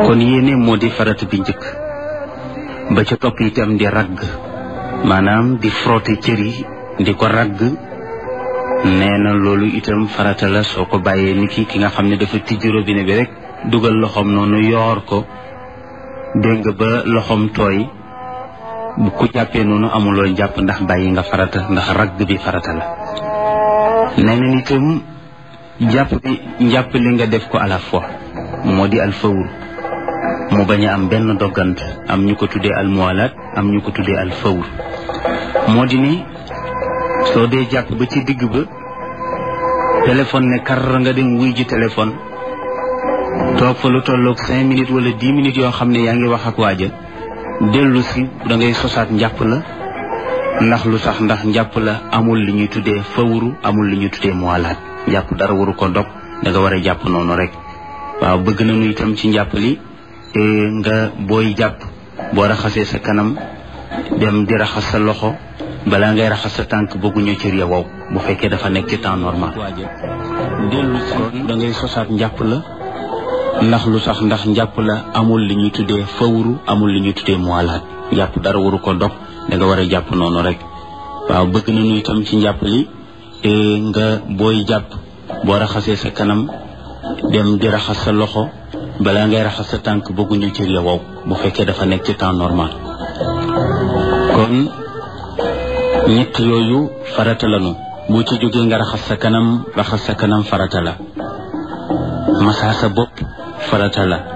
kon yéene moo di farata bi njëkk ba ca topp itam di ragg maanaam di frotter cër yi di ko ragg nee na loolu itam farata la soo ko bàyyee ni ki ki nga xam ne dafa tijji robinet bi rek dugal loxoom noonu yoor ko dégg nga ba loxoom tooy bu ku jàppee noonu amuloo jàpp ndax bàyyi nga farata ndax ragg bi farata la nee na itam jàpp bi njàpp li nga def ko à la fois moo di alfawur mu bañ a am benn doggant am ñu ko tuddee almuwalaat am ñu ko tuddee alfawur moo di ni soo dee jàpp ba ci digg ba téléphone ne kar nga dem wuy ji téléphone toog fa lu tolloog cinq minutes wala dix minutes yoo xam ne yaa ngi wax ak waaja dellu si da ngay sosaat njàpp la ndax lu sax ndax njàpp la amul li ñuy tuddee fawru amul li ñuy tuddee muwalaat njàpp dara waru ko dog da nga war a jàpp noonu rek waaw bëgg nañu itam ci njàpp li nga booy jàpp boo raxasee sa kanam dem di raxas sa loxo balaa ngay raxas sa tànk bëgguñu cër ya wow bu fekkee dafa nekk ci temps normal dellu si da ngay sosaat njàpp la ndax lu sax ndax njàpp la amul li ñuy tuddee fawru amul li ñuy tuddee muwalaat njàpp dara waru ko dog da nga war a jàpp noonu rek waaw bëgg nañu itam ci njàpp li nga booy jàpp boo raxasee sa kanam dem di raxas sa loxo balaa ngay raxas sa tànk bëgguñu cër ya wow bu fekkee dafa nekk ci temps normal kon ñett yooyu farata lanu boo ci jógee nga raxas sa kanam raxas sa kanam farata la masaa sa bopp farata la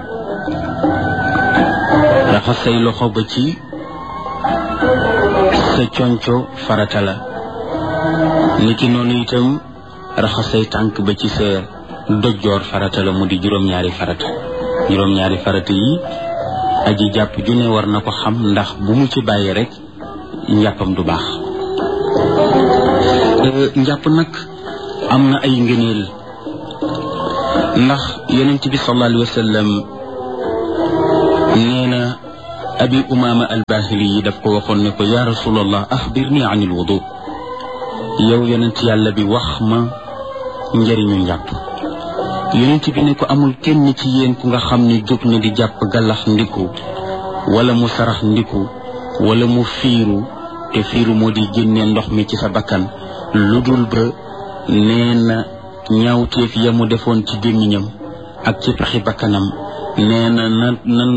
raxas say loxo ba ci sa conco farata la niki noonu itam raxas say tànk ba ci sa dojjoor farata la mu di juróom-ñaari farata juróom-ñaari farata yi aji jàpp ju ne war na ko xam ndax bu mu ci bàyyi rek njàppam du baax njàpp nag am na ay ngëneel ndax yonent bi sallallahu alayhi wa sallam nee na abi umaama albahili yi daf ko waxoon ne ko ya rasulallah axbirni an il wudu yow yonent yàlla bi wax ma njëriñu njàpp yonent bi ne ko amul kenn ci yéen ku nga xam ne jóg na di jàpp gàllax ndiku wala mu sarax ndiku wala mu fiiru te fiiru moo di génne ndox mi ci sa bakkan lu dul ba nee na ñaawteef ya mu defoon ci gémmiñam ak ci pexi bakkanam nee na na nan